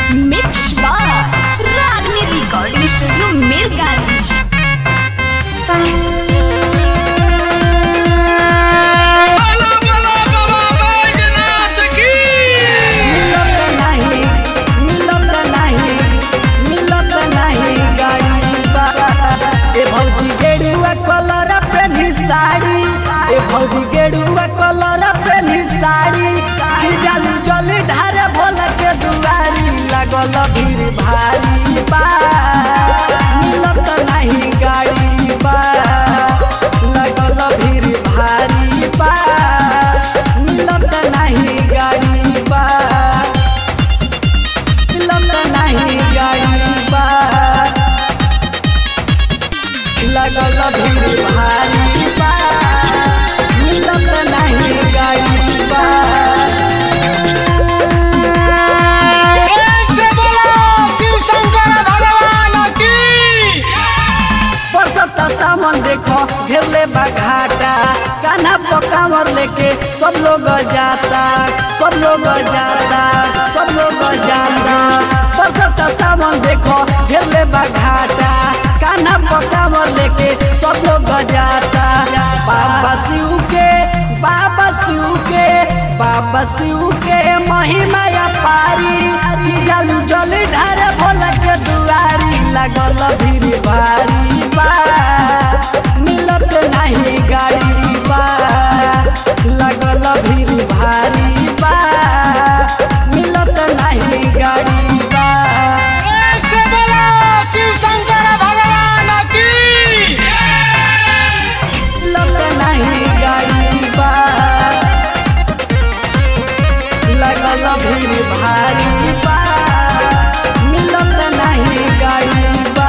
Mix बार रागनी recording studio Mirganj बोला बोला बाबा बैजनाथ की मिलत नाही मिलत नाही मिलत नाही गाड़ी बा ए भौजी गेरुआ कलर पेनी साड़ी ए भौजी गेरुआ कलर पेनी साड़ी की जालू जली ढारे भोला के दुआरी लगल भीड़ भारी बा मिलत नहीं गाड़ी बा लगल भीड़ भारी बा मिलत नहीं गाड़ी बा मिलत नहीं गाड़ी बा लगल भीड़ भारी बा मिलत नहीं गाड़ी बा प्रेम से बोलो शिव शंकर भगवान की बरसता सामान देखो घेरले बा घाटा कान्हा पकावर लेके सब लोग जाता सब लोग जाता सब लोग जाता बरसता सामान देखो घेरले बा घाटा कान्हा पकावर लेके सब लोग जाता बाबा शिव के बाबा शिव के बाबा शिव के महिमा या पारी की जालू जली ढारे भोला के दुआरी लगल भीड़ भारी बा मिलत नहीं गाड़ी बा लगल भीड़ भारी बा मिलत नहीं गाड़ी बा प्रेम से बोलो शिव शंकर भगवान की मिलत नहीं गाड़ी बा लगल भीड़ भारी बा मिलत नहीं गाड़ी बा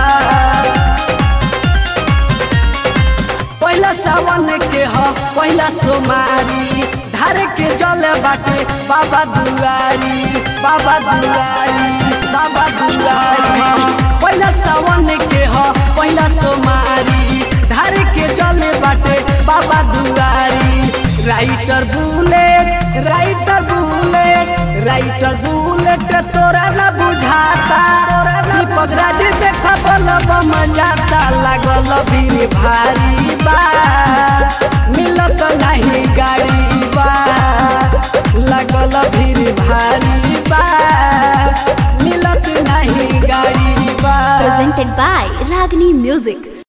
पहिला सावन के ह पहिला सोमारी धारे के जल बाटे बाबा दुआरी बाबा दुआरी बाबा दुआरी पहिला सावन के ह पहिला सोमारी धारे के जल बाटे बाबा दुआरी rider bullet rider bullet rider bullet तोरा न बुझाता तोरा न पगराज देख बलब मजाता लागल भीड़ भारी बा मिलत नहीं गाड़ी बा लागल भीड़ भारी बा मिलत नहीं गाड़ी बा presented by Ragni Music.